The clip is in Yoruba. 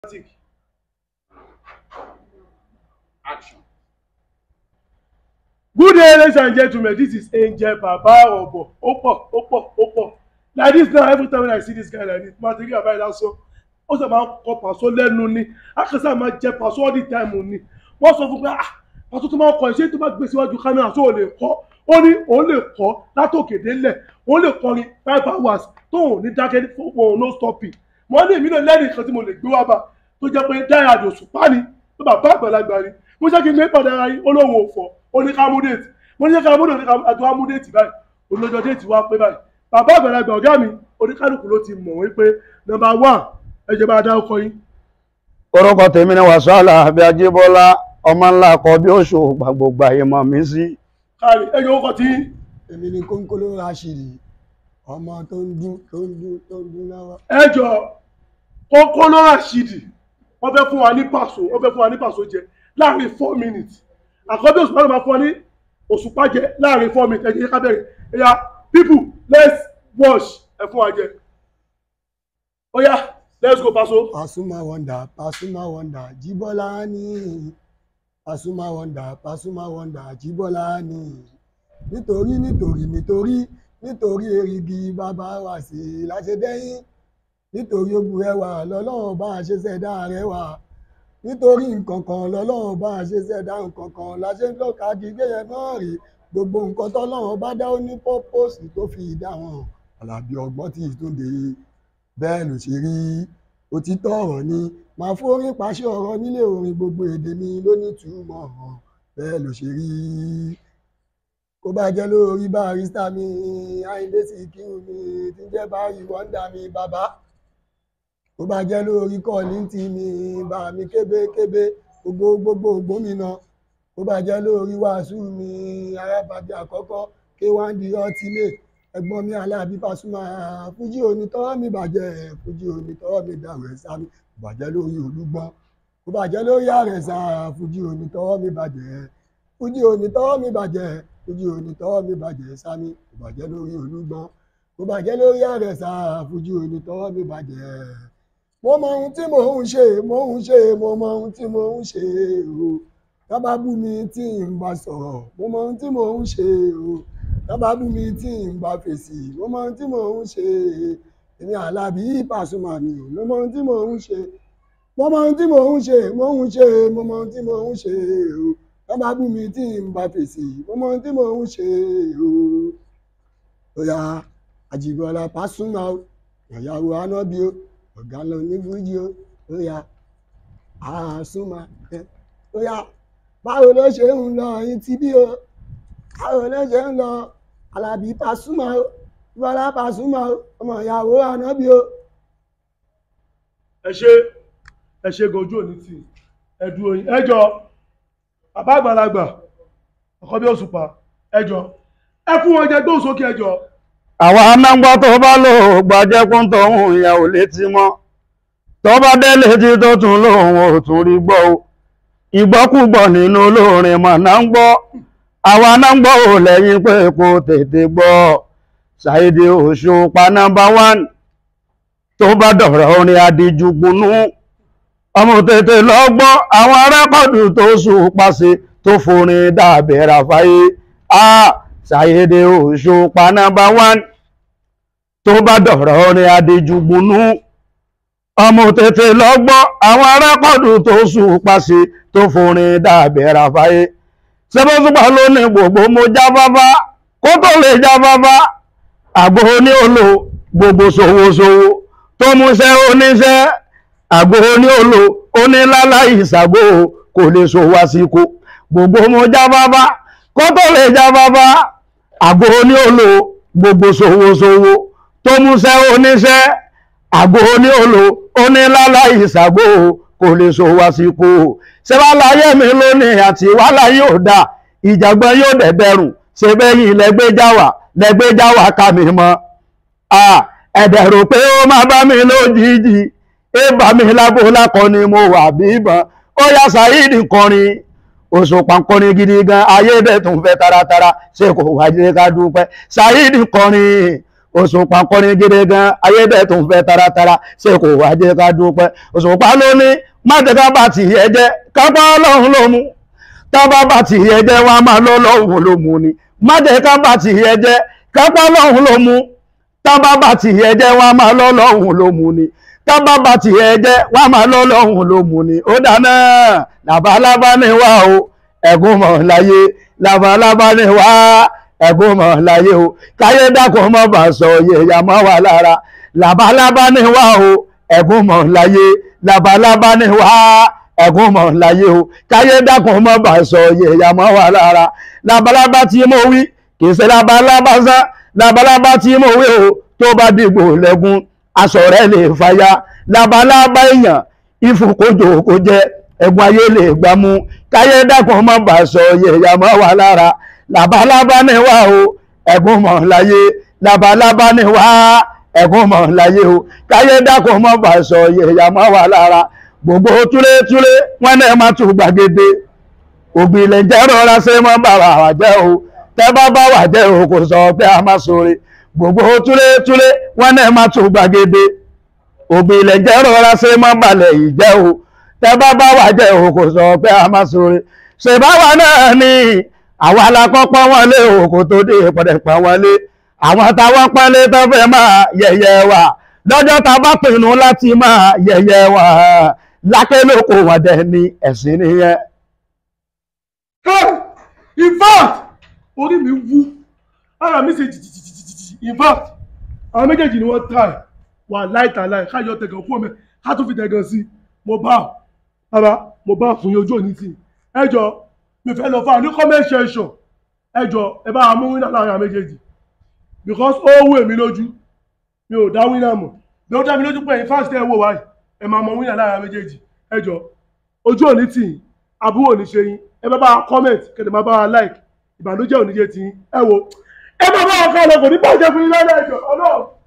Dramatic. Action. Good day, ladies and gentlemen. This is Angel Baba Obo. Opo, Opo, Opo. Like this now, every time when I see this guy like this, material about that so. Ó sọ máa ń kọ pàṣọ lẹ́nu ni. Akẹ́sà máa jẹ pàṣọ all the time ni. Wọ́n sọ fún pé ah pàṣọ tó máa ń kọ ẹ̀ ṣé tó bá gbé síwájú kámẹ́rà tó ò lè kọ́. Ó ní òun lè kọ́ látòkè délẹ̀. Òun lè kọrin five hours tóun ní dákẹ́ fún òun no stopping. Mo ní èmi náà lẹ́rìí kan tí mo lè gbé wá bá tó jẹ́ pé dáhà àdòsùpá ni tó bàbá àgbàlagbà ni mo ṣe kí n gbé padà ara yín olóhùn òfò oníkàmúdéètì mo ní ká múdé àti wá múdéètì báyìí olójó déètì wá pé báyìí bàbá àgbàlagbà ọ̀gá mi oníkálukú ló ti mọ̀ wípé nọ́mbà one ẹ̀jẹ̀ bá dá ọkọ yín. orúkọ tèmi ni wàsálà àbí ajíbọ́lá ọmọ ńlá kọ bí oṣù gbàgbogbo àyè mọ̀ mí sí. káàrí ẹ̀jẹ̀ orúkọ tí èmi ni kónkóló rashidi ọmọ tó ń dún tó ń dún tó ń dún lọ́wọ́. ẹjọ́ kókó lọ́rà ṣìdì wọ́n fẹ́ fún wa ní pàṣọ wọ́n fẹ́ fún wa ní pàṣọ jẹ láàrin four minutes àkọ́bí òṣùpá ló máa fún wa ní òṣùpá jẹ láàrin four minutes ẹ̀jẹ̀ ká bẹ̀rẹ̀ ẹ̀yà people let's watch ẹ̀ fún wa jẹ oya let's go pàṣọ. Pasuma wonder Pasuma wonder Jíbọ́lá ní Pasuma wonder Pasuma wonder Jíbọ́lá ní nítorí nítorí nítorí nítorí erigi bàbá wa sí i láṣẹ dẹ́yìn nítorí ogun ẹwà lọ́lọ́run bá a ṣe ṣẹ̀dá rẹwà nítorí nǹkan kan lọ́lọ́run bá a ṣe ṣẹ̀dá nǹkan kan la ṣe ń tọ́ka gígé yẹn náà rí gbogbo nǹkan tọ́lọ́run bá dá ó ní pọ́pọ́sì tó fi dá wọn àlàbí ọgbọ́n tí ìtúndé bẹ́ẹ̀ ló ṣe rí òtítọ́ ọ̀rọ̀ ni màá fórin pàṣẹ ọ̀rọ̀ nílé orin gbogbo èdè mi ló ní túmọ̀ bẹ́ẹ̀ ló ṣe rí kó bá jẹ́ lórí barista mi Àyìndé Síkírù mi tí ń jẹ́ báyìí wọ́ndà mi bàbá kó bá jẹ́ lórí kọ́ọ̀lìntì mi bá mi kébékébé gbogbo gbogbo gómìnà kó bá jẹ́ lórí wàásù mi arábàbí àkọ́kọ́ k1 di ọtílé ẹ̀gbọ́n mi aláàbí Pasuma fújì onítọ́wọ́ mi bàjẹ́ fújì onítọ́wọ́ mi dàrú ẹ̀ sámi kó bá jẹ́ lórí olúgbọ́n kó bá jẹ́ lórí àrẹ̀sà fújì onítọ́wọ́ mi bàjẹ́ fújì onítọ́wọ́ mi bàjẹ́ fújì onítọ́wọ́ mi bàjẹ́ sámi kó bá jẹ́ lórí olúgbọ́n kó bá jẹ́ lórí àrẹ̀sà fújì onítọ́wọ́ mi bàjẹ́ mo mọ ohun tí mò ń ṣe mo ń ṣe mo mọ ohun tí mo ń ṣe o tábà bú mi tí n bá sọ̀rọ̀ mo mọ ohun tí mò ń ṣe o tábà bú mi tí n bá fèsì mo mọ ohun tí mò ń ṣe èmi Àlàbí Pasuma mi ò mo mọ ohun tí mò ń ṣe mo mọ ohun tí mò ń ṣe mo ń ṣe mo mọ ohun tí mò ń ṣe o tábà bú mi tí n bá fèsì mo mọ ohun tí mò ń ṣe o oya Àjìbọ́lá Pasuma o ìyàwó anábì o ọ̀gá lọ ní fújì ó ó yá àásùnmá ẹ ó yá báwo ló ṣe ń lọ yín tí bí o báwo ló ṣe ń lọ Àlàbí Pasuma ó Bọ́lá Pasuma ó ọmọ ìyàwó ànábì ó. ẹ ṣe ẹ ṣe gojú òní tì ẹ dúró yín ẹjọ bàbá àgbàlagbà ọkọ bí òṣùpá ẹjọ ẹ fún wọn jẹ gbóhùn sókè ẹjọ. àwa anágbọ́ tó bá lò gbajẹ́kún tóun ìyẹn ò létí mọ́ tó bá dé létí tó tún lòun ò tún rí gbọ́ o ìgbọ́kúgbọ̀ nínú olórin mà náà ń gbọ́ àwa anágbọ́ ò lẹ́yìn pé kò tètè gbọ́ Saheed Òṣùpá nọ́mbà wán tó bá dọ̀rọ̀ orin adijùgbùnú ọmọ tètè lọ gbọ́ àwọn rẹ́kọ̀dù tó Òṣùpá ṣe tó forin dàbẹ̀rẹ̀ àfáyé ah Saheed Òṣùpá nọ́mbà wán tó bá dọ̀rọ̀ orin adijùgbùnú ọmọ tètè lọ gbọ́ àwọn rẹ́kọ̀dù tó Òṣùpá ṣe tó forin dàbẹ̀rẹ̀ àfáyé ṣẹ́bọ́sùpá ló ní gbogbo mo jáfáfá kó tó lè jáfáfá àgbo ní olo gbogbo ṣòwòṣòwò tó múṣẹ́ oníṣẹ́ àgbo ní olo onílálá ìṣàgbò kò lè ṣòwò àsìkò gbogbo mo jáfáfá kó tó lè jáfáfá àgbo ní olo gbogbo ṣòwòṣòwò tó múṣẹ́ oníṣẹ́ àgbo ní olo onílálá ìṣàgbò kò lè ṣòwò àsìkò ṣẹ́wàláyé mi lónìí àti wàhálà yóò dá ìjàgbọ́n yóò dẹ̀dẹ̀rùn ṣe bẹ́yìn lẹ́gbẹ́jáwà lẹ́gbẹ́jáwà ká mi mọ́ ẹ̀dẹ̀ rò pé ó máa bá mi lójijì é bá mi lábò lákọ ni mo wà bí ìbọn ó yá Saheed kọrin Òṣùpá kọrin gidi gan ayé dẹ̀ tún fẹ́ taratara ṣe kò wáyé ká dúpẹ́ Saheed kọrin òṣùpá kọrin gidi gan ayédè tó ń fẹ́ taratara ṣé kò wá jẹ́ ká dúpẹ́ òṣùpá ló ní má jẹ́ ká bá tìyẹ jẹ́ kápá ọlọ́run ló mú tábà bá tìyẹ jẹ́ wá máa lọ́ lọ́hùn ló mú ni má jẹ́ ká bá tìyẹ jẹ́ kápá ọlọ́run ló mú tábà bá tìyẹ jẹ́ wá máa lọ́ lọ́hùn ló mú ni tábà bá tìyẹ jẹ́ wá máa lọ́ lọ́hùn ló mú ni ó dáná làbálábá ní wá o ẹ̀gún mọ̀ láyé làbálábá ní wá ẹ̀gún mọ̀ láyé o káyé dákun mọ́ bá sọ yẹ̀yà mọ́ wà lára làbálábá ní wá o ẹ̀gún mọ̀ láyé làbálábá ní wá ẹ̀gún mọ̀ láyé o káyé dákun mọ́ bá sọ yẹ̀yà mọ́ wà lára làbálábá tí mo wí kì í ṣe làbálábá sá làbálábá tí mo wí o tó bá dìgbò lẹ́gùn aṣọ rẹ̀ lè fàya làbálábá èèyàn ìfúnkójò kò jẹ ẹ̀gbọ́n ayé lè gbámú káyé dákun mọ́ bá sọ yẹ̀yà mọ́ wà lára làbálábá ní wá o ẹ̀gún mọ̀ láyé làbálábá ní wá ẹ̀gún mọ̀ láyé o káyé dákun mọ́ bá sọ yẹ̀yà mọ́ wà lára gbogbo túlétúlé wọn náà má tún gbàgede ògbìlẹ̀ jẹ́ rọra ṣe mọ́ bàbá wà jẹ́ o tẹ́ bá bá wà jẹ́ o kò sọ pé a má sọ̀rọ̀ gbogbo túlétúlé wọn náà má tún gbàgede ògbìlẹ̀ jẹ́ rọra ṣe mọ́ balẹ̀ yìí jẹ́ o tẹ́ bá bá wà jẹ́ o kò sọ pé a má sọ̀rọ̀ ṣèbáwa náà ni àwa la kọ́kọ́ wọn lé òkò tó dé pọ̀dẹ̀pọ̀ wọn lé àwọn táwọn pọ́nlé tó fẹ́ máa yẹ̀yẹ́ wa lọ́jọ́ tá a bá pinnu láti máa yẹ̀yẹ́ wa lákẹ́ lóko wọn dẹ̀ ní ẹ̀sìn nìyẹn. Hey! in fact orí mi wú ara mi ṣe jìjìjìjìjì in fact àwọn méjèèjì ni wọ́n try wà láìta láì káyọ̀ tẹ̀gàn fún mi ká tún fi tẹ̀gàn sí i mo bá bàbá mo bá fún yín ojú òní tì ẹ jọ mi fẹ́ lọ fún àwọn ní comment section ẹ jọ ẹ bá wa mú wínà láàrin àwọn méjèèjì because ó wù èmi lójú mi ò dá wínà mọ̀ bí ó dá mi lójú pé ẹ̀yin fásitì ẹ̀ wò wáyé ẹ máa mọ wínà láàrin àwọn méjèèjì ẹ jọ ojú òní tì yín àbúrò ní ṣe yín ẹ bá bá wa comment kẹ̀lẹ́ máa bá wa like ìbànújẹ́ òní jẹ́ ti yín ẹ wo ẹ máa bá wa kọ́ ọ lọ kò ní bàjẹ́ fún yín lọ́dọ̀ ẹ̀jọ̀ ọlọ́run.